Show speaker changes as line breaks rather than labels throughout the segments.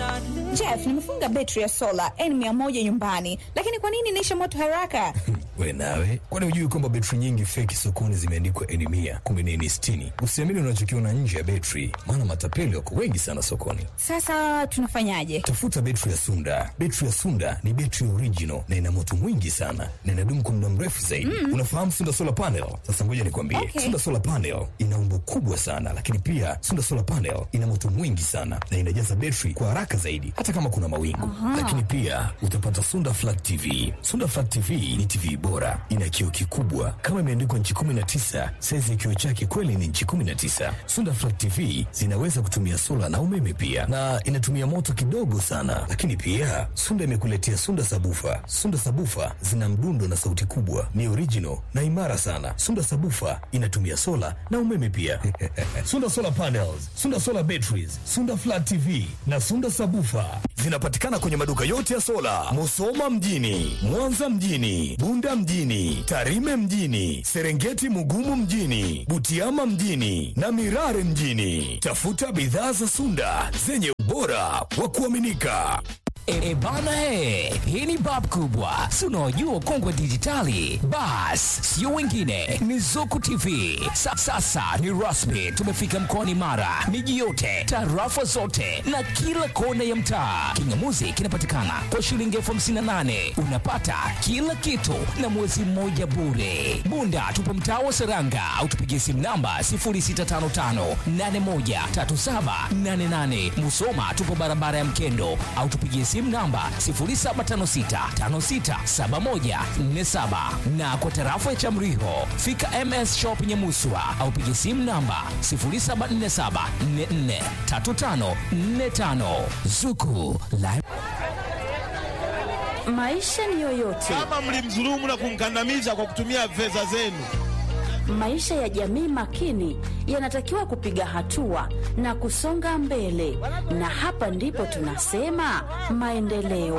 Jeff, nimefunga betri ya sola N100 nyumbani, lakini kwa nini inaisha moto haraka?
We nawe, kwani hujui kwamba betri nyingi feki sokoni zimeandikwa N mia kumbe ni N sitini? Usiamini unachokiona nje ya betri, maana matapeli wako wengi sana sokoni.
Sasa tunafanyaje?
Tafuta betri ya Sunda. Betri ya Sunda ni betri original na ina moto mwingi sana na inadumu kwa muda mrefu zaidi. Unafahamu Sunda solar panel? Sasa ngoja nikwambie,
Okay.
Sunda solar panel ina umbo kubwa sana, lakini pia Sunda solar panel ina moto mwingi sana na inajaza betri kwa haraka zaidi, hata kama kuna mawingu. Lakini pia utapata Sunda flat TV. Sunda flat TV ni TV bora, ina kioo kikubwa kama imeandikwa nchi 19. Saizi ya kioo chake kweli ni nchi 19. Sunda flat TV zinaweza kutumia sola na umeme pia, na inatumia moto kidogo sana. Lakini pia Sunda imekuletea Sunda sabufa. Sunda sabufa zina mdundo na sauti kubwa, ni original na imara sana. Sunda sabufa inatumia sola na umeme pia. Sunda solar panels, Sunda solar batteries, Sunda flat TV na Sunda sabufa zinapatikana kwenye maduka yote ya sola, Musoma mjini, Mwanza mjini, Bunda mjini, Tarime mjini, Serengeti Mugumu mjini, Butiama mjini na Mirare mjini. Tafuta bidhaa za Sunda zenye ubora wa kuaminika.
E bana he, hii ni bab kubwa, si unaojua kongwe dijitali. Bas, sio wengine, ni Zuku TV. Sa, sasa ni rasmi, tumefika mkoani Mara, miji yote, tarafa zote na kila kona ya mtaa. Kingamuzi kinapatikana kwa shilingi elfu hamsini na nane unapata kila kitu na mwezi mmoja bure. Bunda tupo mtaa wa Seranga au tupigie simu namba 0655813788. Musoma tupo barabara ya Mkendo au tupigie simu namba 0756567147 na kwa tarafa ya Chamriho fika MS Shop Nyamuswa au pigie simu namba 0747443545 Zuku la
Maisha ni yoyote,
kama mlimdhulumu na kumkandamiza kwa kutumia fedha zenu.
maisha ya jamii makini yanatakiwa kupiga hatua na kusonga mbele, na hapa ndipo tunasema maendeleo.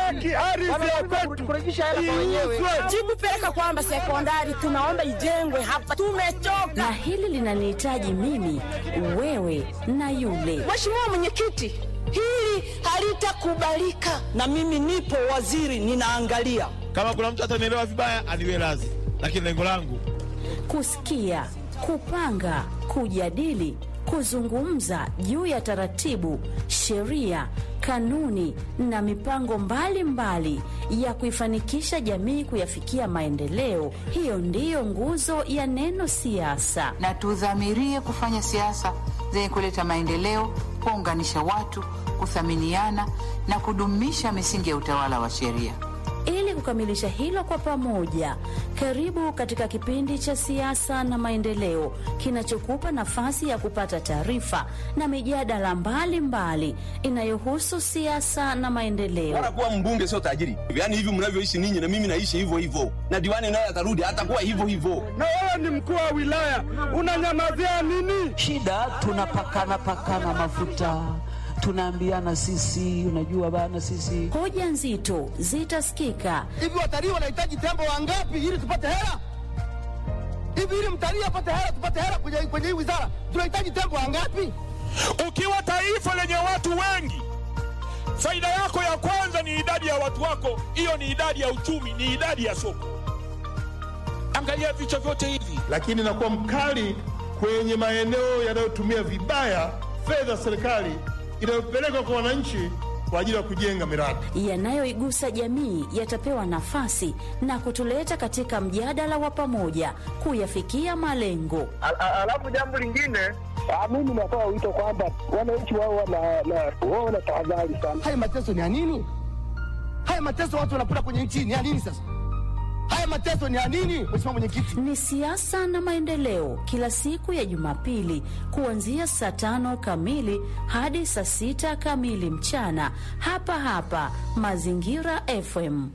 jibu peleka kwamba sekondari tunaomba ijengwe hapa, tumechoka.
Na hili linanihitaji mimi, wewe na yule.
Mheshimiwa Mwenyekiti, hili halitakubalika, na mimi nipo waziri, ninaangalia.
Kama kuna mtu atanielewa vibaya, aniwe radhi, lakini lengo langu
Kusikia, kupanga, kujadili, kuzungumza juu ya taratibu, sheria, kanuni na mipango mbalimbali mbali ya kuifanikisha jamii kuyafikia maendeleo. Hiyo ndiyo nguzo ya neno siasa.
na tudhamirie kufanya siasa zenye kuleta maendeleo, kuunganisha watu, kuthaminiana na kudumisha misingi ya utawala wa sheria.
Ili kukamilisha hilo kwa pamoja, karibu katika kipindi cha siasa na maendeleo kinachokupa nafasi ya kupata taarifa na mijadala mbalimbali inayohusu siasa na maendeleo.
Bora kuwa mbunge sio tajiri. Yaani hivi mnavyoishi ninyi na mimi naishi hivyo hivyo. Na diwani naye atarudi atakuwa hivyo hivyo.
na wewe ni mkuu wa wilaya, unanyamazia nini?
shida tunapakana pakana mafuta tunaambiana sisi unajua bana sisi
Hoja nzito zitasikika
Hivi watalii wanahitaji tembo wangapi ili tupate hela? Hivi ili mtalii apate hela, tupate hela kwenye kwenye hii wizara, tunahitaji tembo wangapi? Ukiwa taifa lenye watu wengi, faida yako ya kwanza ni idadi ya watu wako. Hiyo ni idadi ya uchumi, ni idadi ya soko. Angalia vichwa vyote hivi,
lakini nakuwa mkali kwenye maeneo yanayotumia vibaya fedha za serikali inayopelekwa kwa wananchi kwa ajili ya kujenga miradi.
yanayoigusa jamii yatapewa nafasi na kutuleta katika mjadala wa pamoja kuyafikia malengo.
Alafu jambo lingine, mimi natoa wito kwamba wananchi wao wana tahadhari sana.
haya mateso ni ya nini? Haya mateso watu wanapata kwenye nchi ni ya nini sasa? Haya mateso ni ya nini, Mheshimiwa Mwenyekiti?
Ni siasa na maendeleo, kila siku ya Jumapili kuanzia saa tano kamili hadi saa sita kamili mchana, hapa hapa Mazingira FM.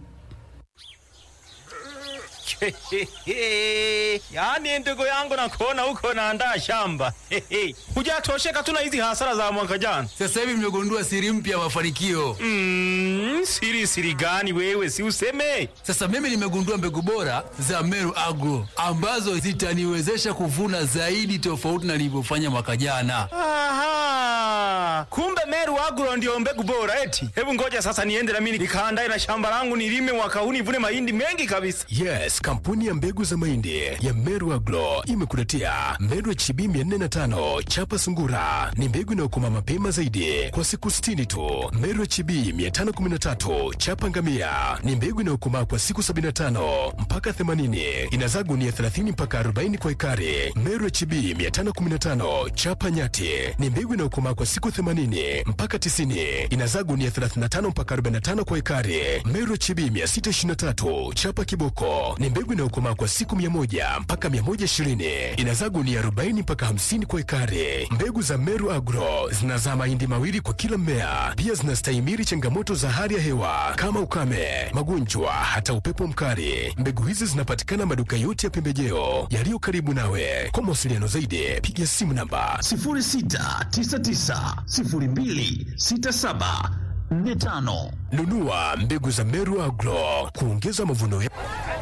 Yaani ndugu yangu nakuona huko naandaa shamba. Hujatosheka tu na hizi hasara za mwaka jana.
Sasa hivi mmegundua siri mpya ya mafanikio.
Mm, siri siri gani wewe si useme?
Sasa mimi nimegundua mbegu bora za Meru Agro ambazo zitaniwezesha kuvuna zaidi tofauti na nilivyofanya mwaka jana.
Aha. aha, kumbe Meru Agro ndio mbegu bora eti. Hebu ngoja sasa niende na mimi nikaandae na shamba langu nilime mwaka huu nivune mahindi mengi kabisa.
Yes, kampuni ya mbegu za mahindi ya Meru Agro imekuletea Meru HB 405 chapa sungura. Ni mbegu inayokoma mapema zaidi kwa siku 60 tu. Meru HB 513 chapa ngamia ni mbegu inayokomaa kwa siku 75 mpaka 80. Inazaa gunia 30 mpaka 40 kwa ekari. Meru HB 515 chapa nyati ni mbegu inayokomaa kwa siku 80 mpaka 90. Inazaa gunia 35 mpaka 45 kwa ekari. Meru HB 623 chapa kiboko ni mbegu inayokomaa kwa siku 100 mpaka 120. Inazaa gunia 40 mpaka 50 kwa ekari. Mbegu za Meru Agro zinazaa mahindi mawili kwa kila mmea. Pia zinastahimili changamoto za hali ya hewa kama ukame, magonjwa, hata upepo mkali. Mbegu hizi zinapatikana maduka yote ya pembejeo yaliyo karibu nawe. Kwa mawasiliano zaidi, piga simu namba 0699026745. Nunua mbegu za Meru Agro kuongeza mavuno ya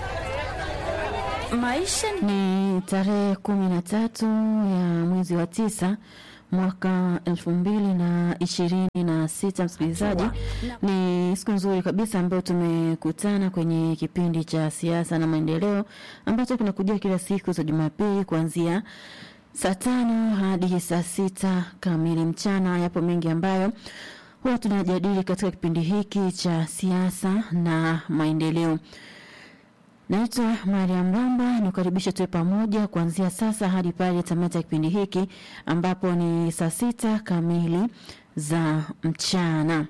Maisha
Ni tarehe kumi na tatu ya mwezi wa tisa mwaka elfu mbili na ishirini na sita msikilizaji ni siku nzuri kabisa ambayo tumekutana kwenye kipindi cha siasa na maendeleo ambacho kinakujia kila siku za jumapili kuanzia saa tano hadi saa sita kamili mchana yapo mengi ambayo huwa tunajadili katika kipindi hiki cha siasa na maendeleo Naitwa Mariam Ramba, nikukaribisha tuwe pamoja kuanzia sasa hadi pale tamati ya kipindi hiki ambapo ni saa sita kamili za mchana.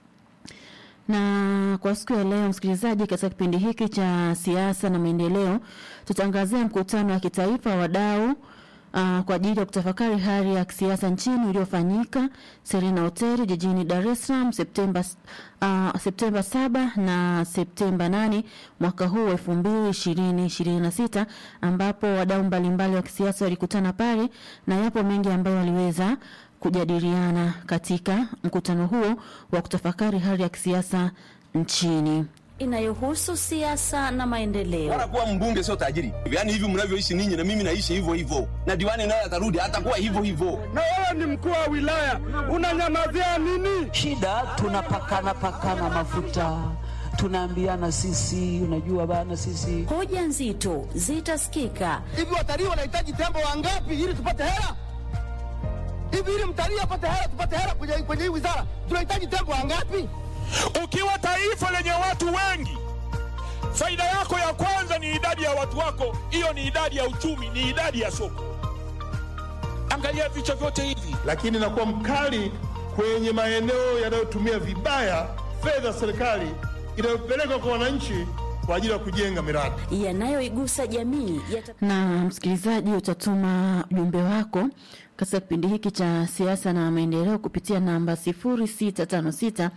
Na kwa siku ya leo, msikilizaji, katika kipindi hiki cha siasa na maendeleo, tutaangazia mkutano wa kitaifa wa wadau uh, kwa ajili ya kutafakari hali ya kisiasa nchini uliofanyika Serena Hotel jijini Dar es Salaam Septemba uh, Septemba saba na Septemba nane mwaka huu elfu mbili ishirini ishirini na sita ambapo wadau mbalimbali wa kisiasa walikutana pale na yapo mengi ambayo waliweza kujadiliana katika mkutano huo wa kutafakari hali ya kisiasa nchini
inayohusu siasa na maendeleo.
Bora kuwa mbunge sio tajiri. Yaani hivi mnavyoishi ninyi na mimi naishi hivyo hivyo. Na diwani naye atarudi atakuwa hivyo hivyo.
Na wewe ni mkuu wa wilaya, unanyamazia nini?
Shida tunapakana pakana mafuta, tunaambiana sisi, unajua bana, sisi
Hoja nzito zitasikika
Hivi watalii wanahitaji tembo wangapi ili tupate hela? Hivi ili mtalii apate hela, tupate hela kwenye kwenye hii wizara, tunahitaji tembo wangapi?
Ukiwa taifa lenye watu wengi, faida yako ya kwanza ni idadi ya watu wako. Hiyo ni idadi ya uchumi, ni idadi ya soko. Angalia vichwa vyote hivi. Lakini nakuwa mkali kwenye maeneo yanayotumia vibaya fedha za serikali inayopelekwa kwa wananchi kwa ajili ya kujenga miradi.
yanayoigusa jamii yata...
na msikilizaji utatuma ujumbe wako katika kipindi hiki cha siasa na maendeleo kupitia namba 0656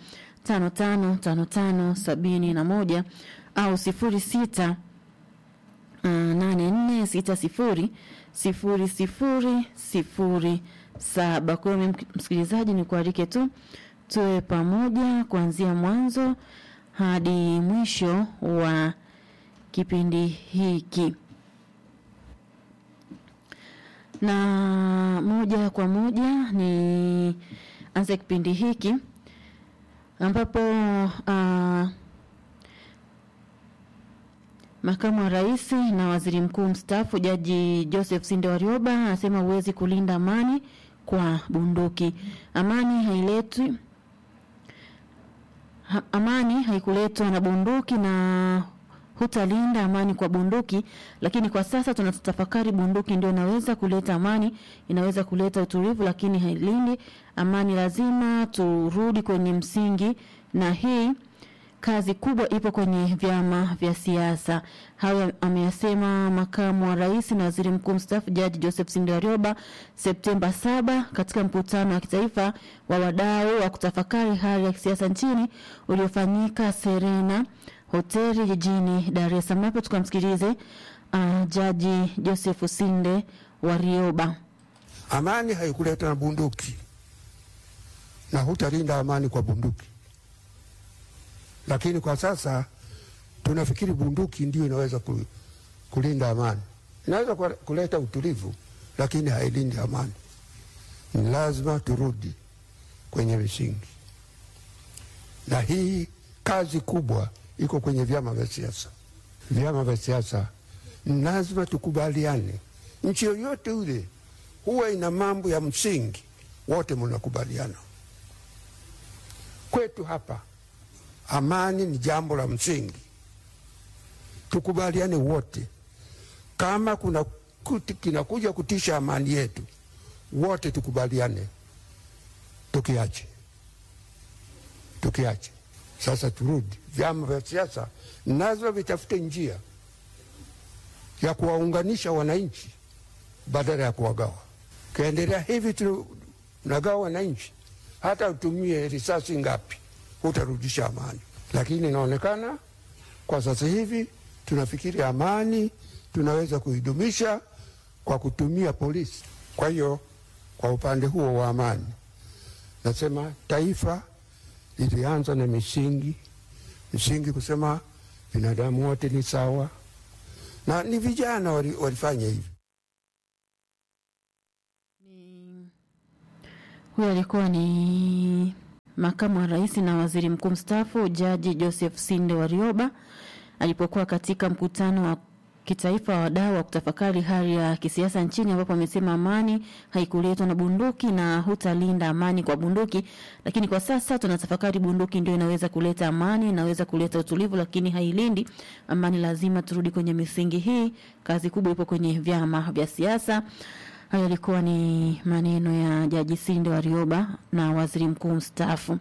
555571 au 06 84 60 sifuri sifuri sifuri saba. Kwa hiyo mimi msikilizaji, ni kualike tu tuwe pamoja kuanzia mwanzo hadi mwisho wa kipindi hiki na moja kwa moja ni anza kipindi hiki ambapo uh, makamu wa rais na waziri mkuu mstaafu jaji Joseph Sinde Warioba anasema huwezi kulinda amani kwa bunduki. Amani hailetwi ha, amani haikuletwa na bunduki na hutalinda amani kwa bunduki, lakini kwa sasa tunatafakari bunduki ndio inaweza kuleta amani, inaweza kuleta utulivu, lakini hailindi amani. Lazima turudi kwenye msingi, na hii kazi kubwa ipo kwenye vyama vya siasa. Hayo ameyasema makamu wa rais na waziri mkuu mstaafu Jaji Joseph Sinde Warioba Septemba saba katika mkutano wa kitaifa wa wadau wa kutafakari hali ya kisiasa nchini uliofanyika Serena hoteli jijini Dar es Salaam. Hapo tukamsikilize uh, Jaji Joseph Sinde Warioba.
Amani haikuleta na bunduki na hutalinda amani kwa bunduki, lakini kwa sasa tunafikiri bunduki ndio inaweza ku- kulinda amani. Inaweza kwa- kuleta utulivu, lakini hailindi amani. Ni lazima turudi kwenye misingi, na hii kazi kubwa iko kwenye vyama vya siasa. Vyama vya siasa lazima tukubaliane. Nchi yoyote ule huwa ina mambo ya msingi, wote mnakubaliana. Kwetu hapa amani ni jambo la msingi, tukubaliane wote. Kama kuna kuti, kinakuja kutisha amani yetu, wote tukubaliane, tukiache tukiache. Sasa turudi, vyama vya siasa nazo vitafute njia ya kuwaunganisha wananchi badala ya kuwagawa. Ukiendelea hivi tunagawa wananchi, hata utumie risasi ngapi hutarudisha amani. Lakini inaonekana kwa sasa hivi tunafikiri amani tunaweza kuidumisha kwa kutumia polisi. Kwa hiyo kwa upande huo wa amani, nasema taifa lilianza na misingi misingi, kusema binadamu wote ni sawa, na ni vijana wali, walifanya hivi.
Huyo alikuwa ni makamu wa rais na waziri mkuu mstaafu Jaji Joseph Sinde Warioba alipokuwa katika mkutano wa kitaifa wa wadau wa kutafakari hali ya kisiasa nchini, ambapo amesema amani haikuletwa na bunduki na hutalinda amani kwa bunduki, lakini kwa sasa tunatafakari bunduki ndio inaweza kuleta amani, inaweza kuleta utulivu, lakini hailindi amani. Lazima turudi kwenye misingi hii. Kazi kubwa ipo kwenye vyama vya siasa. Hayo yalikuwa ni maneno ya Jaji Sinde Warioba na waziri mkuu mstaafu.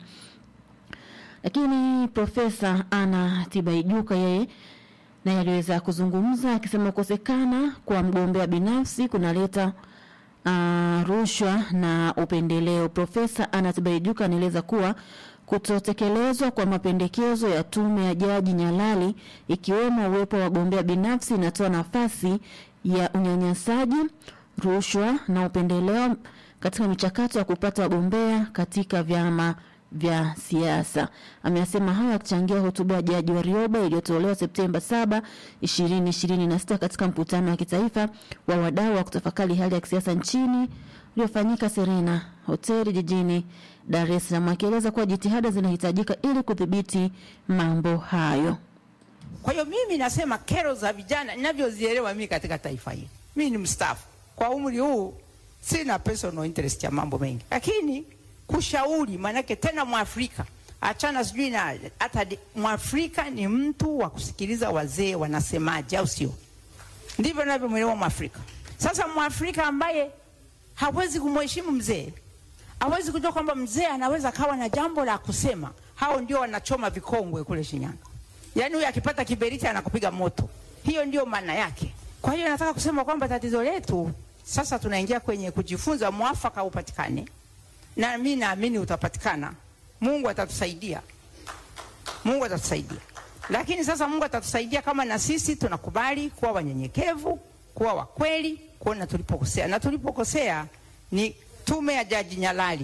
Lakini Profesa Anna Tibaijuka yeye naye aliweza kuzungumza akisema kukosekana kwa mgombea binafsi kunaleta uh, rushwa na upendeleo. Profesa Anna Tibaijuka anaeleza kuwa kutotekelezwa kwa mapendekezo ya tume ya Jaji Nyalali ikiwemo uwepo wa wagombea binafsi inatoa nafasi ya unyanyasaji, rushwa na upendeleo katika michakato ya kupata wagombea katika vyama vya siasa. Ameyasema hayo akichangia hotuba ya Jaji Warioba iliyotolewa Septemba 7, 2026 katika mkutano wa kitaifa wa wadau wa kutafakari hali ya kisiasa nchini uliofanyika Serena hoteli jijini Dar es Salaam, akieleza kuwa jitihada zinahitajika ili kudhibiti mambo hayo.
Kwa hiyo mimi nasema kero za vijana ninavyozielewa mimi katika taifa hili, mimi ni mstaafu kwa umri huu, sina personal interest ya mambo mengi, lakini kushauri, maanake tena Mwafrika achana sijui na hata Mwafrika ni mtu wa kusikiliza wazee wanasemaje, au sio? Ndivyo navyomwelewa Mwafrika. Sasa Mwafrika ambaye hawezi kumheshimu mzee, hawezi kujua kwamba mzee anaweza kawa na jambo la kusema, hao ndio wanachoma vikongwe kule Shinyanga. Yaani huyu akipata kiberiti anakupiga moto, hiyo ndio maana yake. Kwa hiyo nataka kusema kwamba tatizo letu sasa, tunaingia kwenye kujifunza, mwafaka upatikane na mimi naamini utapatikana. Mungu atatusaidia, Mungu atatusaidia. Lakini sasa Mungu atatusaidia kama na sisi tunakubali kuwa wanyenyekevu, kuwa wakweli, kuona tulipokosea, na tulipokosea ni tume ya Jaji Nyalali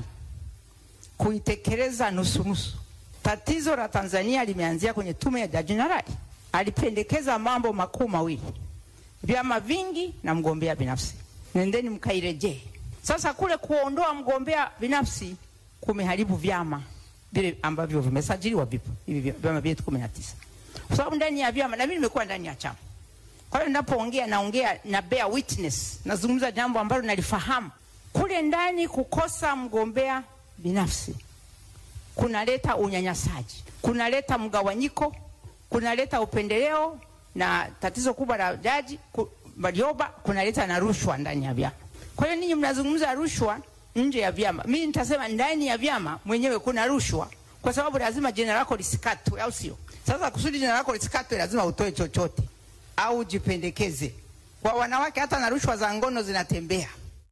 kuitekeleza nusu nusu. Tatizo la Tanzania limeanzia kwenye tume ya Jaji Nyalali. Alipendekeza mambo makuu mawili, vyama vingi na mgombea binafsi. Nendeni mkairejee. Sasa kule kuondoa mgombea binafsi kumeharibu vyama vile ambavyo vimesajiliwa, vipo hivi vyama vyetu kumi na tisa, kwa sababu ndani ya vyama, na mimi nimekuwa ndani ya chama. Kwa hiyo ninapoongea naongea na bear witness, nazungumza jambo ambalo nalifahamu. Kule ndani kukosa mgombea binafsi kunaleta unyanyasaji, kunaleta mgawanyiko, kunaleta upendeleo, na tatizo kubwa la Jaji Warioba kunaleta na rushwa ndani ya vyama. Kwa hiyo ninyi mnazungumza rushwa nje ya vyama, mimi nitasema ndani ya vyama mwenyewe kuna rushwa, kwa sababu lazima jina lako lisikatwe, au sio? Sasa kusudi jina lako lisikatwe, lazima utoe chochote au jipendekeze. Kwa wanawake hata na rushwa za ngono zinatembea.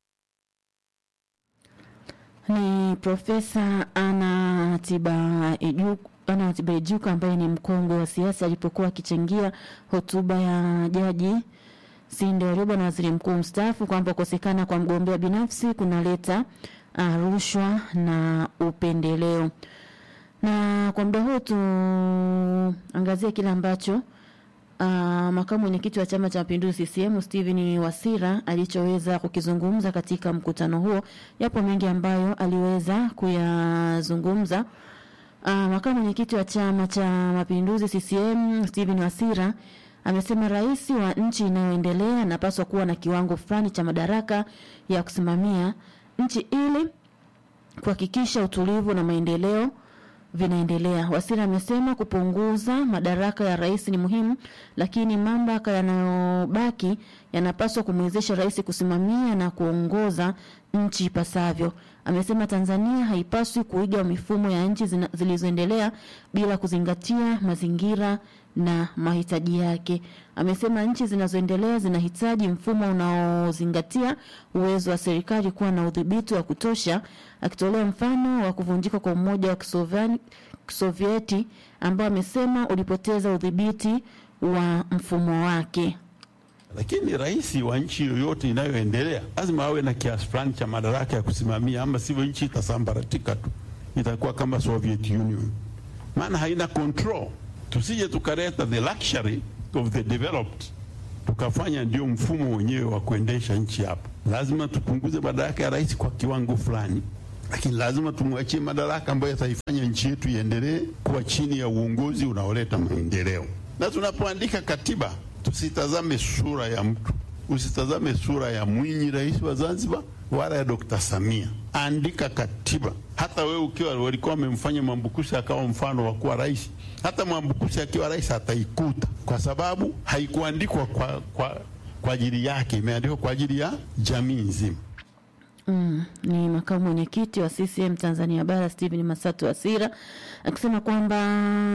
Ni Profesa Ana Tibaijuka Ana Tibaijuka ambaye ni mkongwe wa siasa alipokuwa akichangia hotuba ya Jaji Sinde Warioba na waziri mkuu mstaafu kwamba kukosekana kwa mgombea binafsi kunaleta uh, rushwa na upendeleo. Na kwa muda huu tuangazie kile ambacho uh, makamu mwenyekiti wa chama cha mapinduzi CCM Stephen Wasira alichoweza kukizungumza katika mkutano huo. Yapo mengi ambayo aliweza kuyazungumza. Uh, makamu mwenyekiti wa chama cha mapinduzi CCM Stephen Wasira amesema rais wa nchi inayoendelea anapaswa kuwa na kiwango fulani cha madaraka ya kusimamia nchi ili kuhakikisha utulivu na maendeleo vinaendelea. Wasira amesema kupunguza madaraka ya rais ni muhimu, lakini mamlaka yanayobaki yanapaswa kumwezesha rais kusimamia na kuongoza nchi ipasavyo. Amesema Tanzania haipaswi kuiga mifumo ya nchi zina- zilizoendelea bila kuzingatia mazingira na mahitaji yake. Amesema nchi zinazoendelea zinahitaji mfumo unaozingatia uwezo wa serikali kuwa na udhibiti wa kutosha, akitolea mfano wa kuvunjika kwa Umoja wa Kisoviani- Kisovieti ambao amesema ulipoteza udhibiti wa mfumo wake.
Lakini rais wa nchi yoyote inayoendelea lazima awe na kiasi fulani cha madaraka ya kusimamia, ama sivyo nchi itasambaratika tu, itakuwa kama Soviet Union, maana haina control. Tusije tukaleta the luxury of the developed tukafanya ndio mfumo wenyewe wa kuendesha nchi hapa. Lazima tupunguze madaraka ya rais kwa kiwango fulani, lakini lazima tumwachie madaraka ambayo yataifanya nchi yetu iendelee kuwa chini ya uongozi unaoleta maendeleo. Na tunapoandika katiba tusitazame sura ya mtu, usitazame sura ya Mwinyi rais wa Zanzibar wala ya Dr. Samia. Andika katiba. Hata wewe ukiwa walikuwa wamemfanya Mwambukusi akawa mfano wa kuwa rais, hata Mwambukusi akiwa rais ataikuta, kwa sababu haikuandikwa kwa, kwa, kwa ajili yake, imeandikwa kwa ajili ya jamii nzima.
Mm, ni makamu mwenyekiti wa CCM Tanzania Bara Stephen Masatu Asira akisema kwamba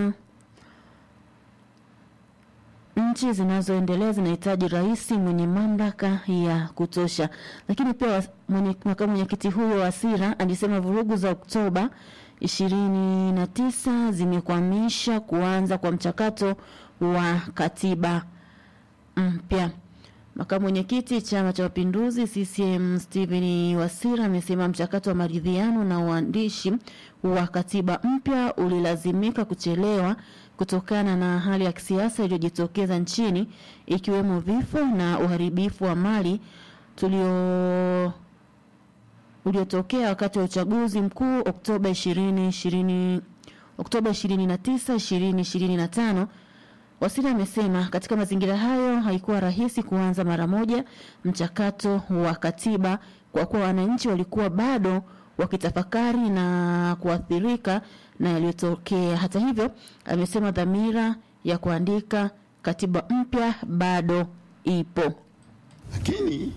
nchi zinazoendelea zinahitaji rais mwenye mamlaka ya kutosha. Lakini pia wa- mwenye, makamu mwenyekiti huyo wa Asira alisema vurugu za Oktoba ishirini na tisa zimekwamisha kuanza kwa mchakato wa katiba mpya. Makamu mwenyekiti Chama cha Mapinduzi CCM Stephen Wasira amesema mchakato wa maridhiano na uandishi wa katiba mpya ulilazimika kuchelewa kutokana na hali ya kisiasa iliyojitokeza nchini ikiwemo vifo na uharibifu wa mali tulio uliotokea wakati wa uchaguzi mkuu Oktoba 2020 Oktoba 29 2025 Wasira amesema katika mazingira hayo haikuwa rahisi kuanza mara moja mchakato wa katiba kwa kuwa wananchi walikuwa bado wakitafakari na kuathirika na yaliyotokea. Hata hivyo, amesema dhamira ya kuandika katiba mpya bado ipo.
Lakini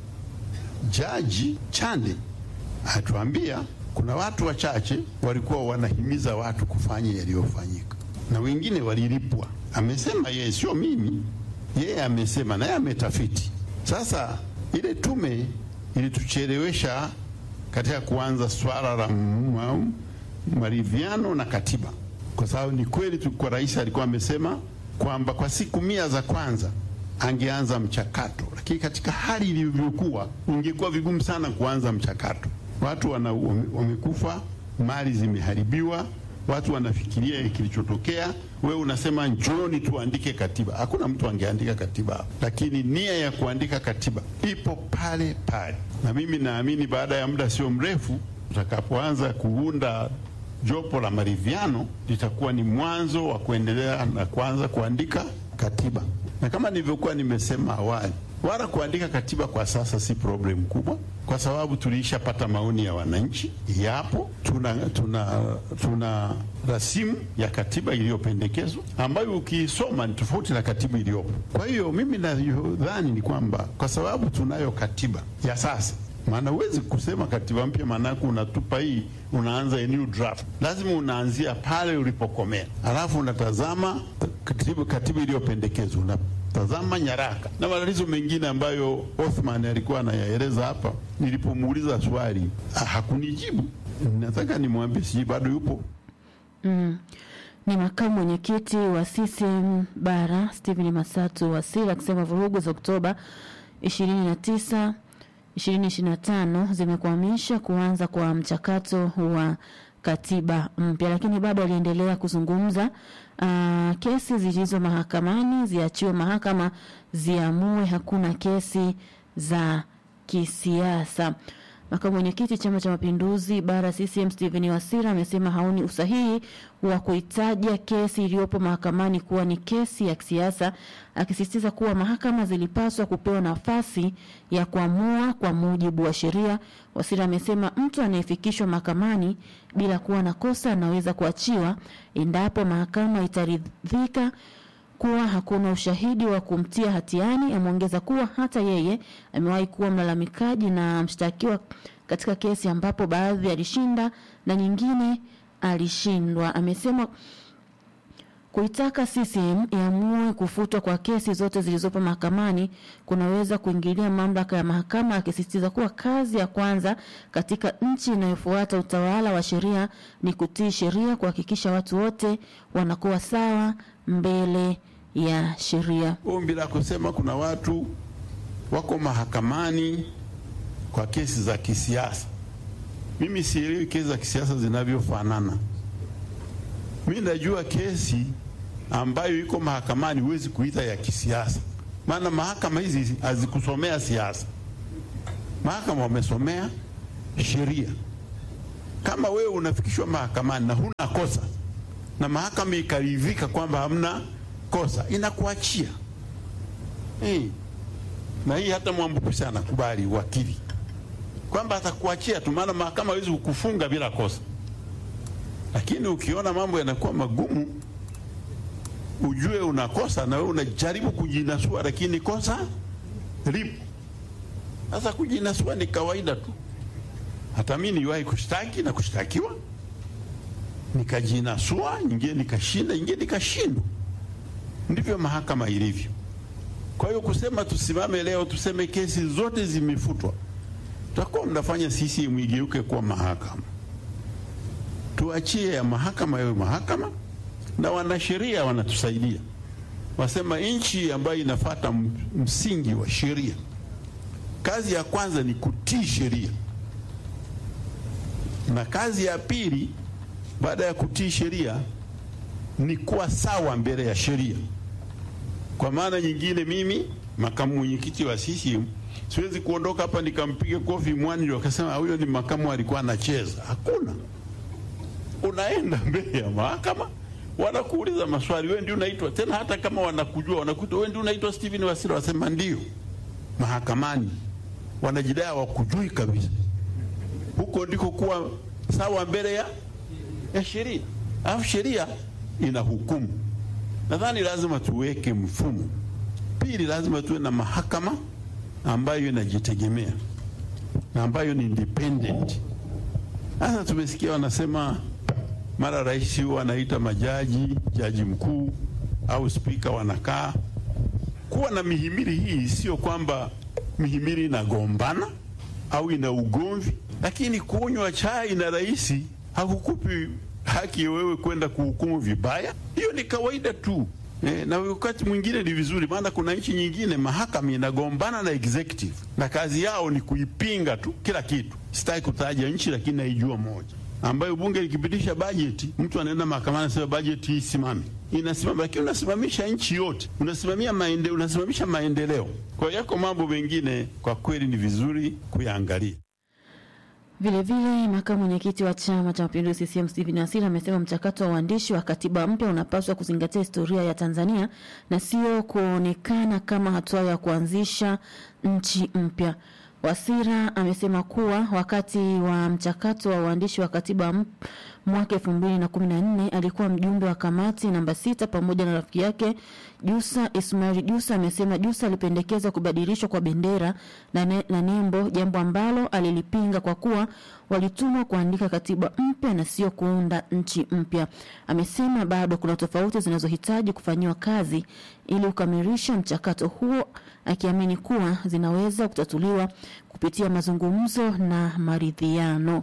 Jaji Chande atuambia kuna watu wachache walikuwa wanahimiza watu kufanya yaliyofanyika na wengine walilipwa. Amesema yeye, sio mimi, yeye amesema, naye ametafiti. Sasa ile tume ilituchelewesha katika kuanza swala la ma- maridhiano na katiba, kwa sababu ni kweli tu, kwa rais alikuwa amesema kwamba kwa siku mia za kwanza angeanza mchakato, lakini katika hali ilivyokuwa ingekuwa vigumu sana kuanza mchakato. Watu wana, wame- wamekufa, mali zimeharibiwa, watu wanafikiria kilichotokea. Wewe unasema njooni tuandike katiba. Hakuna mtu angeandika katiba hapo, lakini nia ya kuandika katiba ipo pale pale, na mimi naamini baada ya muda sio mrefu tutakapoanza kuunda jopo la maridhiano litakuwa ni mwanzo wa kuendelea na kuanza kuandika katiba. Na kama nilivyokuwa nimesema awali, wala kuandika katiba kwa sasa si problem kubwa, kwa sababu tuliishapata maoni ya wananchi, yapo. Tuna, tuna, tuna rasimu ya katiba iliyopendekezwa ambayo ukiisoma ni tofauti na katiba iliyopo. Kwa hiyo mimi nadhani ni kwamba kwa sababu tunayo katiba ya sasa maana huwezi kusema katiba mpya, maanake unatupa hii, unaanza a new draft. Lazima unaanzia pale ulipokomea, alafu unatazama katiba, katiba iliyopendekezwa, unatazama nyaraka na matatizo mengine ambayo Othman alikuwa anayaeleza hapa. Nilipomuuliza swali ah, hakunijibu. Nataka nimwambie, sijui bado yupo
Mm. Ni makamu mwenyekiti wa CCM Bara Stephen Masatu Wasira akisema vurugu za Oktoba 29 2025 zimekwamisha kuanza kwa mchakato wa katiba mpya. Lakini bado aliendelea kuzungumza uh, kesi zilizo mahakamani ziachiwe mahakama ziamue, hakuna kesi za kisiasa. Makamu mwenyekiti Chama cha Mapinduzi bara CCM Stephen Wasira amesema haoni usahihi wa kuitaja kesi iliyopo mahakamani kuwa ni kesi ya kisiasa, akisisitiza kuwa mahakama zilipaswa kupewa nafasi ya kuamua kwa mujibu wa sheria. Wasira amesema mtu anayefikishwa mahakamani bila kuwa na kosa anaweza kuachiwa endapo mahakama itaridhika kuwa hakuna ushahidi wa kumtia hatiani. Ameongeza kuwa hata yeye amewahi kuwa mlalamikaji na mshtakiwa katika kesi ambapo baadhi alishinda na nyingine alishindwa. Amesema kuitaka CCM iamue kufutwa kwa kesi zote zilizopo mahakamani kunaweza kuingilia mamlaka ya mahakama, akisisitiza kuwa kazi ya kwanza katika nchi inayofuata utawala wa sheria ni kutii sheria, kuhakikisha watu wote wanakuwa sawa mbele ya sheria.
Ombi la kusema kuna watu wako mahakamani kwa kesi za kisiasa, mimi sielewi kesi za kisiasa zinavyofanana. Mimi najua kesi ambayo iko mahakamani huwezi kuita ya kisiasa, maana mahakama hizi hazikusomea siasa. Mahakama wamesomea sheria. Kama wewe unafikishwa mahakamani na huna kosa na mahakama ikaridhika kwamba hamna kosa, inakuachia hey. Na hii hata Mwambukusi anakubali wakili kwamba atakuachia tu, maana mahakama hawezi kukufunga bila kosa. Lakini ukiona mambo yanakuwa magumu, ujue unakosa na wewe unajaribu kujinasua, lakini kosa lipo. Sasa kujinasua ni kawaida tu. Hata mimi niliwahi kushtaki na kushtakiwa, nikajinasua, nyingine nikashinda, nyingine nikashindwa. Ndivyo mahakama ilivyo. Kwa hiyo kusema tusimame leo tuseme kesi zote zimefutwa, tutakuwa mnafanya sisi mwigeuke kuwa mahakama. Tuachie ya mahakama yawe mahakama, na wanasheria wanatusaidia, wasema nchi ambayo inafata msingi wa sheria, kazi ya kwanza ni kutii sheria, na kazi ya pili baada ya kutii sheria ni kuwa sawa mbele ya sheria. Kwa maana nyingine, mimi makamu mwenyekiti wa CCM siwezi kuondoka hapa nikampiga kofi mwani ndio akasema huyo ni makamu alikuwa anacheza. Hakuna, unaenda mbele ya mahakama, wanakuuliza maswali, wewe ndio unaitwa tena, hata kama wanakujua, wanakuita wewe ndio unaitwa Steven Wasira, wasema ndio. Mahakamani wanajidai hawakujui kabisa. Huko ndiko kuwa sawa mbele ya, ya sheria, alafu sheria ina hukumu. Nadhani lazima tuweke mfumo. Pili, lazima tuwe na mahakama ambayo inajitegemea na ambayo ni independent. Sasa tumesikia wanasema mara rais huwa anaita majaji, jaji mkuu au spika wanakaa. Kuwa na mihimili hii sio kwamba mihimili inagombana au ina ugomvi, lakini kunywa chai na rais hakukupi haki wewe kwenda kuhukumu vibaya. Hiyo ni kawaida tu e, na wakati mwingine ni vizuri, maana kuna nchi nyingine mahakama inagombana na executive na kazi yao ni kuipinga tu kila kitu. Sitaki kutaja nchi, lakini naijua moja ambayo bunge likipitisha bajeti, mtu anaenda mahakamani anasema bajeti hii simame, inasimama, lakini unasimamisha nchi yote, unasimamia maende, unasimamisha maendeleo. Kwa hiyo yako mambo mengine kwa kweli ni vizuri kuyaangalia.
Vilevile, makamu mwenyekiti wa Chama cha Mapinduzi CCM Stephen Wasira amesema mchakato wa uandishi wa katiba mpya unapaswa kuzingatia historia ya Tanzania na sio kuonekana kama hatua ya kuanzisha nchi mpya. Wasira amesema kuwa wakati wa mchakato wa uandishi wa katiba mwaka elfu mbili na kumi na nne alikuwa mjumbe wa kamati namba sita pamoja na rafiki yake Jusa Ismail Jusa. Amesema Jusa alipendekeza kubadilishwa kwa bendera na, ne, na nembo, jambo ambalo alilipinga kwa kuwa walitumwa kuandika katiba mpya na sio kuunda nchi mpya. Amesema bado kuna tofauti zinazohitaji kufanyiwa kazi ili kukamilisha mchakato huo, akiamini kuwa zinaweza kutatuliwa kupitia mazungumzo na maridhiano.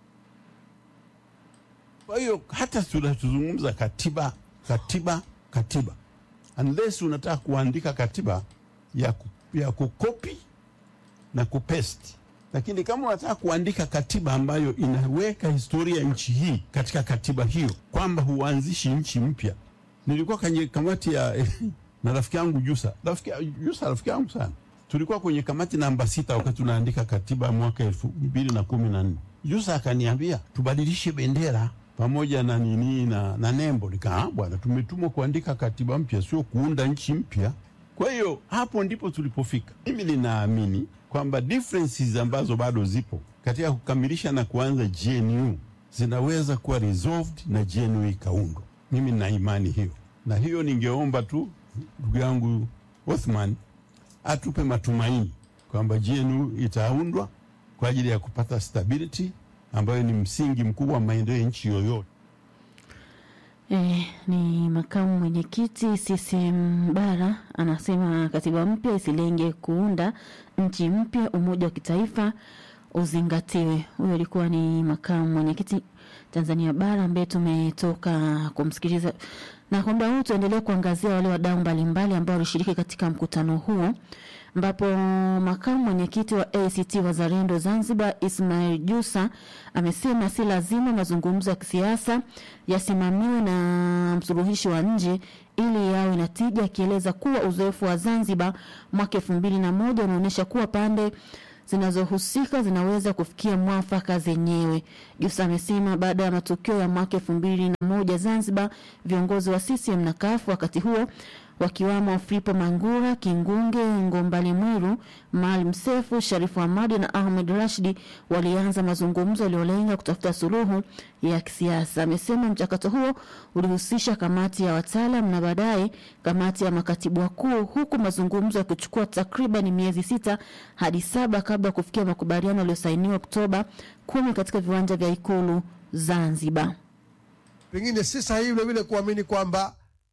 Kwa hiyo hata tunazungumza katiba katiba katiba, unless unataka kuandika katiba ya, ku, ya kukopi na kupesti, Lakini kama unataka kuandika katiba ambayo inaweka historia ya nchi hii katika katiba hiyo, kwamba huanzishi nchi mpya. Nilikuwa kwenye kamati ya na rafiki yangu Jusa, rafiki Jusa, rafiki yangu sana. Tulikuwa kwenye kamati namba sita wakati tunaandika katiba mwaka elfu mbili na kumi na nne. Jusa akaniambia tubadilishe bendera pamoja na nini na, na nembo. Nikaa bwana, tumetumwa kuandika katiba mpya, sio kuunda nchi mpya. Kwa hiyo hapo ndipo tulipofika. Mimi ninaamini kwamba differences ambazo bado zipo katika kukamilisha na kuanza GNU zinaweza kuwa resolved na GNU ikaundwa. Mimi nina imani hiyo, na hiyo ningeomba tu ndugu yangu Othman atupe matumaini kwamba GNU itaundwa kwa ajili ya kupata stability ambayo ni msingi mkubwa wa maendeleo ya nchi yoyote.
E, ni makamu mwenyekiti CCM Bara anasema katiba mpya isilenge kuunda nchi mpya, umoja wa kitaifa uzingatiwe. Huyo alikuwa ni makamu mwenyekiti Tanzania Bara ambaye tumetoka kumsikiliza, na kwa muda huu tuendelee kuangazia wale wadau mbalimbali ambao walishiriki katika mkutano huo ambapo makamu mwenyekiti wa ACT Wazalendo Zanzibar Ismail Jusa amesema si lazima mazungumzo ya kisiasa yasimamiwe na msuluhishi wa nje ili yawe na tija, akieleza kuwa uzoefu wa Zanzibar mwaka elfu mbili na moja unaonyesha kuwa pande zinazohusika zinaweza kufikia mwafaka zenyewe. Jusa amesema baada ya matukio ya mwaka elfu mbili na moja Zanzibar, viongozi wa CCM na CUF wakati huo wakiwamo Fripo Mangura, Kingunge, Ngombale Mwiru, Maalim Sefu, Sharifu Hamadi na Ahmed Rashidi walianza mazungumzo yaliyolenga kutafuta suluhu ya kisiasa. Amesema mchakato huo ulihusisha kamati ya wataalam na baadaye kamati ya makatibu wakuu, huku mazungumzo yakichukua takriban miezi sita hadi saba kabla ya kufikia makubaliano yaliyosainiwa Oktoba kumi katika viwanja vya Ikulu Zanzibar.
Pengine si sahihi vilevile kuamini kwamba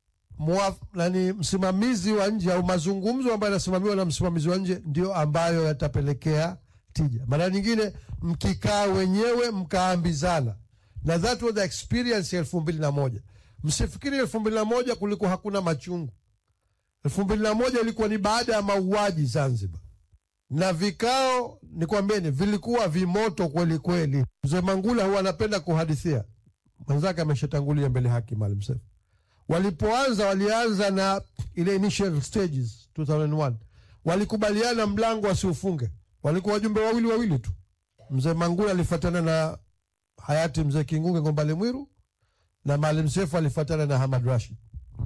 Muaf, nani msimamizi wa nje au mazungumzo ambayo yanasimamiwa na msimamizi wa nje ndio ambayo yatapelekea tija. Mara nyingine mkikaa wenyewe mkaambizana, na that was the experience ya elfu mbili na moja. Msifikiri elfu mbili na moja kulikuwa hakuna machungu. elfu mbili na moja ilikuwa ni baada ya mauaji Zanzibar, na vikao nikwambieni, vilikuwa vimoto kweli kweli. Mzee Mangula huwa anapenda kuhadithia, mwenzake ameshatangulia mbele haki, Maalim Seif walipoanza walianza na ile initial stages 2001 walikubaliana mlango wasiufunge, walikuwa wajumbe wawili wawili tu. Mzee Mangula alifuatana na hayati mzee Kingunge Ngombale Mwiru na Maalim Seif alifuatana na Hamad Rashid,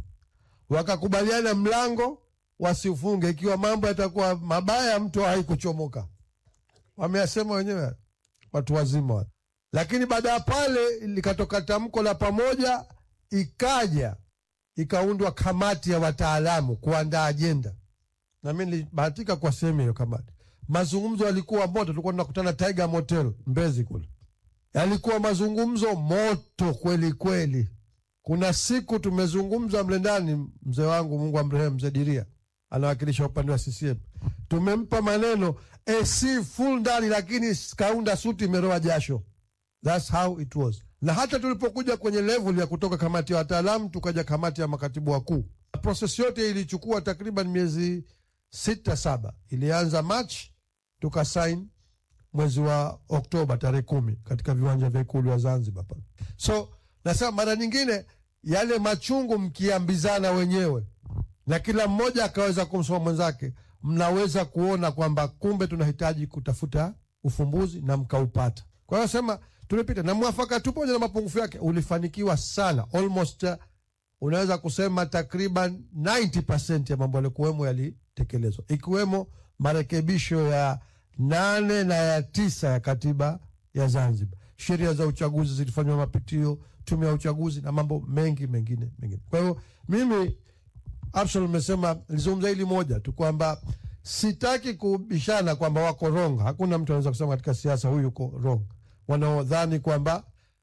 wakakubaliana mlango wasiufunge, ikiwa mambo yatakuwa mabaya, mtu haikuchomoka. Wameyasema wenyewe watu wazima, lakini baada ya pale likatoka tamko la pamoja, ikaja ikaundwa kamati ya wataalamu kuandaa ajenda, na mi nilibahatika kwa sehemu hiyo kamati. Mazungumzo yalikuwa moto, tulikuwa tunakutana Tiger Motel Mbezi kule, yalikuwa mazungumzo moto kweli kweli. Kuna siku tumezungumza mle ndani, mzee wangu Mungu amrehemu, mzee Diria anawakilisha upande wa CCM, tumempa maneno AC full ndani, lakini kaunda suti imeroa jasho. That's how it was na hata tulipokuja kwenye level ya kutoka kamati ya wataalamu tukaja kamati ya makatibu wakuu, proses yote ilichukua takriban miezi sita saba. Ilianza Machi, tukasain mwezi wa Oktoba tarehe kumi katika viwanja vya ikulu ya Zanzibar pale. So nasema mara nyingine yale machungu mkiambizana wenyewe na kila mmoja akaweza kumsoma mwenzake, mnaweza kuona kwamba kumbe tunahitaji kutafuta ufumbuzi na mkaupata. Kwa hiyo sema tulipita na mwafaka tu, pamoja na mapungufu yake, ulifanikiwa sana, almost uh, unaweza kusema takriban 90% ya mambo yaliokuwemo yalitekelezwa, ikiwemo marekebisho ya nane na ya tisa ya katiba ya Zanzibar. Sheria za uchaguzi zilifanywa mapitio, tume ya uchaguzi na mambo mengi mengine mengine. Kwa hiyo mimi Absalom amesema, nilizungumza hili moja tu kwamba sitaki kubishana kwamba wako wrong. Hakuna mtu anaweza kusema katika siasa huyu yuko wrong wanaodhani kwamba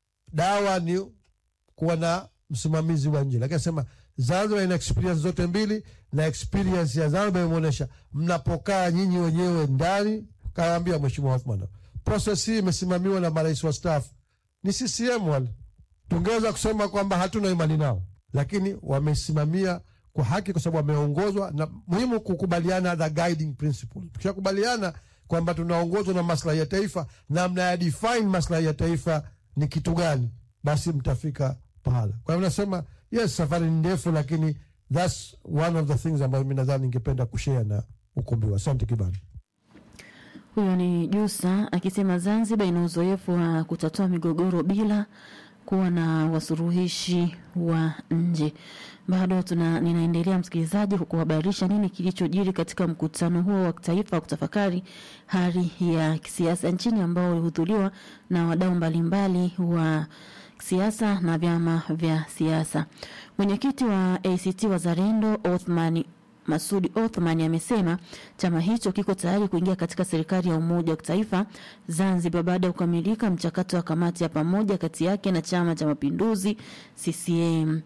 dawa ni kuwa na msimamizi wa nje, lakini asema Zanzibar ina experience zote mbili, na experience ya Zanzibar imeonyesha mnapokaa nyinyi wenyewe ndani. Kaambia Mheshimiwa Othman, process hii imesimamiwa na marais wa staff ni CCM wale. Tungeweza kusema kwamba hatuna imani nao, lakini wamesimamia kwa haki, kwa sababu wameongozwa na muhimu kukubaliana the guiding principle. Tukishakubaliana kwamba tunaongozwa na maslahi ya taifa na mnaya define maslahi ya taifa ni kitu gani, basi mtafika pahala. Kwa hivyo nasema yes, safari ni ndefu, lakini that's one of the things ambayo mi nadhani ningependa kushare na ukumbi wa. Asante Kibali.
Huyo ni Jusa akisema Zanzibar ina uzoefu wa kutatua migogoro bila kuwa na wasuluhishi wa nje. Bado tuna ninaendelea msikilizaji kukuhabarisha nini kilichojiri katika mkutano huo wa kitaifa wa kutafakari hali ya kisiasa nchini ambao ulihudhuriwa na wadau mbalimbali wa siasa na vyama vya siasa. Mwenyekiti wa ACT Wazalendo Othman Masudi Othman amesema chama hicho kiko tayari kuingia katika serikali ya umoja wa kitaifa Zanzibar baada ya kukamilika mchakato wa kamati ya pamoja kati yake na chama cha mapinduzi CCM.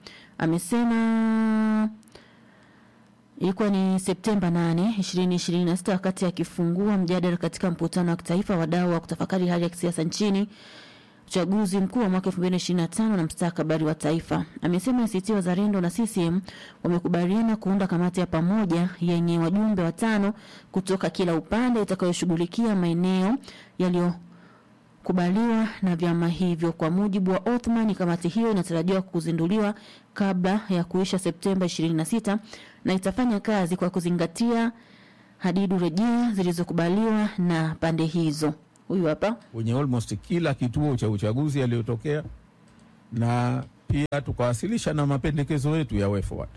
Amesema ilikuwa ni Septemba 8, 2026 wakati akifungua mjadala katika mkutano wa kitaifa wadau wa kutafakari hali ya kisiasa nchini uchaguzi mkuu wa mwaka 2025 na mstakabali wa taifa. Amesema ACT Wazalendo na CCM wamekubaliana kuunda kamati ya pamoja yenye wajumbe watano kutoka kila upande itakayoshughulikia maeneo yaliyokubaliwa na vyama hivyo. Kwa mujibu wa Othman, kamati hiyo inatarajiwa kuzinduliwa kabla ya kuisha Septemba 26 na itafanya kazi kwa kuzingatia hadidu rejea zilizokubaliwa na pande hizo. Huyu hapa
kwenye almost kila kituo cha uchaguzi yaliyotokea, na pia tukawasilisha na mapendekezo yetu ya way forward,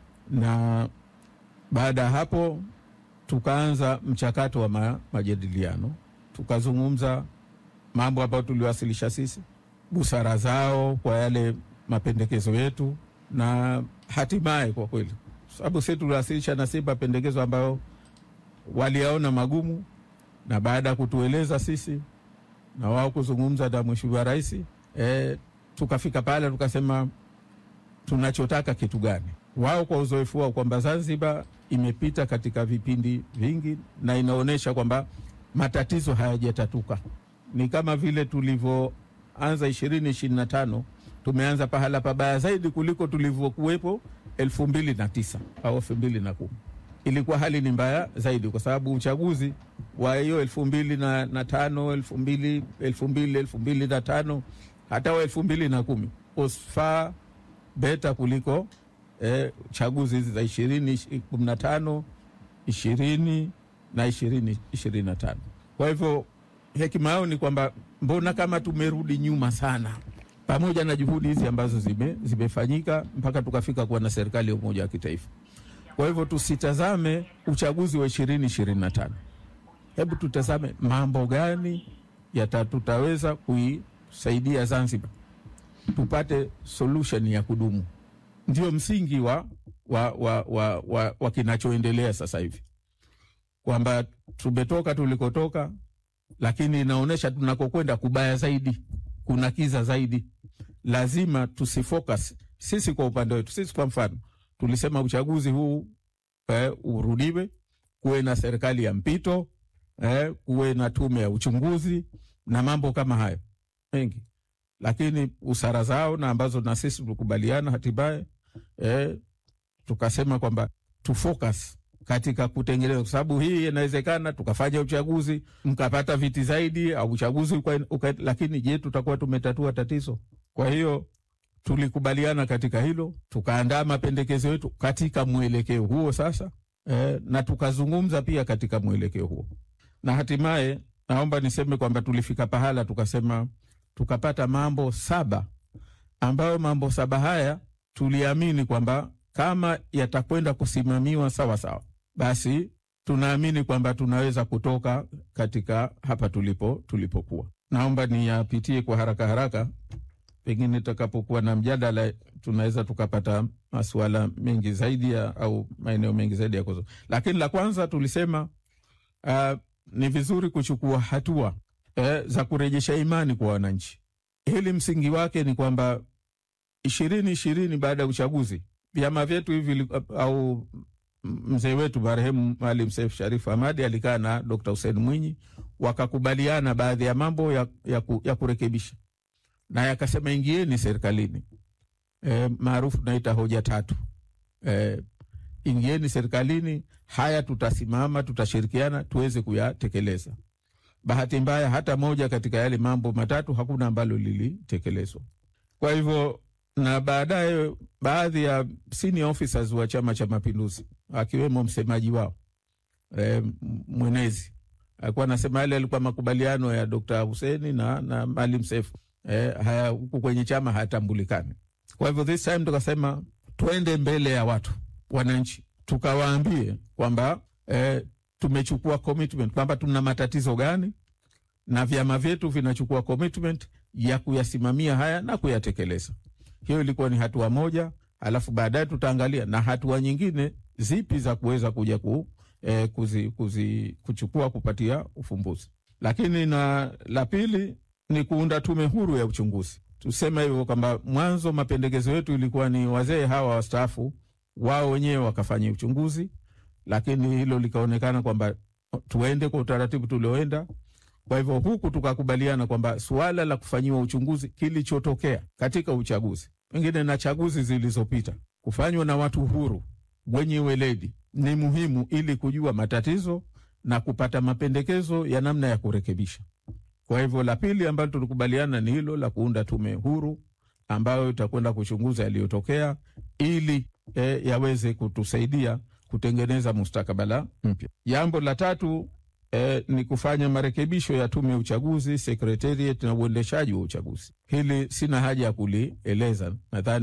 na baada ya hapo tukaanza mchakato wa ma, majadiliano, tukazungumza mambo ambayo tuliwasilisha sisi, busara zao kwa yale mapendekezo yetu, na hatimaye kwa kweli, sababu sisi tuliwasilisha na sisi mapendekezo ambayo waliyaona magumu na baada ya kutueleza sisi na wao kuzungumza na Mheshimiwa Rais e, tukafika pale tukasema tunachotaka kitu gani. Wao kwa uzoefu wao kwamba Zanzibar imepita katika vipindi vingi na inaonyesha kwamba matatizo hayajatatuka. Ni kama vile tulivyoanza ishirini ishirini na tano tumeanza pahala pabaya zaidi kuliko tulivyokuwepo elfu mbili na tisa au elfu mbili na kumi ilikuwa hali ni mbaya zaidi kwa sababu uchaguzi wa hiyo elfu mbili na, na tano elfu mbili elfu mbili elfu mbili na tano hata wa elfu mbili na kumi was far better kuliko eh, chaguzi hizi za ishirini kumi na tano ishirini na ishirini ishirini na tano kwa hivyo hekima yao ni kwamba mbona kama tumerudi nyuma sana pamoja na juhudi hizi ambazo zime, zimefanyika mpaka tukafika kuwa na serikali ya umoja wa kitaifa kwa hivyo tusitazame uchaguzi wa ishirini ishirini na tano. Hebu tutazame mambo gani yata tutaweza kuisaidia Zanzibar tupate solution ya kudumu. Ndio msingi wa, wa, wa, wa, wa, wa kinachoendelea sasa hivi, kwamba tumetoka tulikotoka, lakini inaonyesha tunakokwenda kubaya zaidi, kuna kiza zaidi. Lazima tusifocus sisi kwa upande wetu. Sisi kwa mfano tulisema uchaguzi huu eh, urudiwe, kuwe na serikali ya mpito eh, kuwe na tume ya uchunguzi na mambo kama hayo mengi, lakini usara zao na ambazo na sisi tulikubaliana hatimaye eh, tukasema kwamba tufocus katika kutengeneza, kwa sababu hii inawezekana tukafanya uchaguzi mkapata viti zaidi au uchaguzi uka, uka, lakini je, tutakuwa tumetatua tatizo? Kwa hiyo tulikubaliana katika hilo, tukaandaa mapendekezo yetu katika mwelekeo huo sasa eh, na tukazungumza pia katika mwelekeo huo, na hatimaye naomba niseme kwamba tulifika pahala tukasema, tukapata mambo saba ambayo mambo saba haya tuliamini kwamba kama yatakwenda kusimamiwa sawa sawa, basi tunaamini kwamba tunaweza kutoka katika hapa tulipo tulipokuwa. Naomba niyapitie kwa haraka haraka pengine tutakapokuwa na mjadala tunaweza tukapata masuala mengi zaidi ya, au maeneo mengi zaidi ya kuzo. Lakini la kwanza tulisema uh, ni vizuri kuchukua hatua eh, za kurejesha imani kwa wananchi. Hili msingi wake ni kwamba ishirini ishirini baada ya uchaguzi vyama vyetu hivi au mzee wetu marehemu Maalim Seif Sharif Hamadi alikaa na Dr. Hussein Mwinyi wakakubaliana baadhi ya mambo ya, ya, ku, ya kurekebisha na yakasema ingieni serikalini e, maarufu tunaita hoja tatu e, ingieni serikalini, haya tutasimama, tutashirikiana tuweze kuyatekeleza. Bahati mbaya, hata moja katika yale mambo matatu hakuna ambalo lilitekelezwa. Kwa hivyo na baadaye baadhi ya senior officers wa Chama cha Mapinduzi akiwemo msemaji wao e, mwenezi alikuwa anasema yale alikuwa makubaliano ya Dr. Huseni na, na Maalim Seif e, haya huku kwenye chama hayatambulikani. Kwa hivyo this time tukasema twende mbele ya watu wananchi, tukawaambie kwamba e, tumechukua commitment kwamba tuna matatizo gani na vyama vyetu vinachukua commitment ya kuyasimamia haya na kuyatekeleza. Hiyo ilikuwa ni hatua moja, alafu baadaye tutaangalia na hatua nyingine zipi za kuweza kuja ku, eh, kuzi, kuzi, kuchukua kupatia ufumbuzi. Lakini na la pili ni kuunda tume huru ya uchunguzi. Tuseme hivyo kwamba mwanzo mapendekezo yetu ilikuwa ni wazee hawa wastaafu wao wenyewe wakafanya uchunguzi, lakini hilo likaonekana kwamba tuende kwa utaratibu tulioenda. Kwa hivyo huku tukakubaliana kwamba suala la kufanyiwa uchunguzi kilichotokea katika uchaguzi pengine na chaguzi zilizopita kufanywa na watu huru wenye weledi ni muhimu ili kujua matatizo na kupata mapendekezo ya namna ya kurekebisha. Kwa hivyo la pili ambalo tulikubaliana ni hilo la kuunda tume huru ambayo itakwenda kuchunguza yaliyotokea ili e, yaweze kutusaidia kutengeneza mustakabala mpya. Jambo la tatu e, ni kufanya marekebisho ya tume ya uchaguzi, sekretariat na uendeshaji wa uchaguzi. Hili sina haja ya kulieleza, nadhani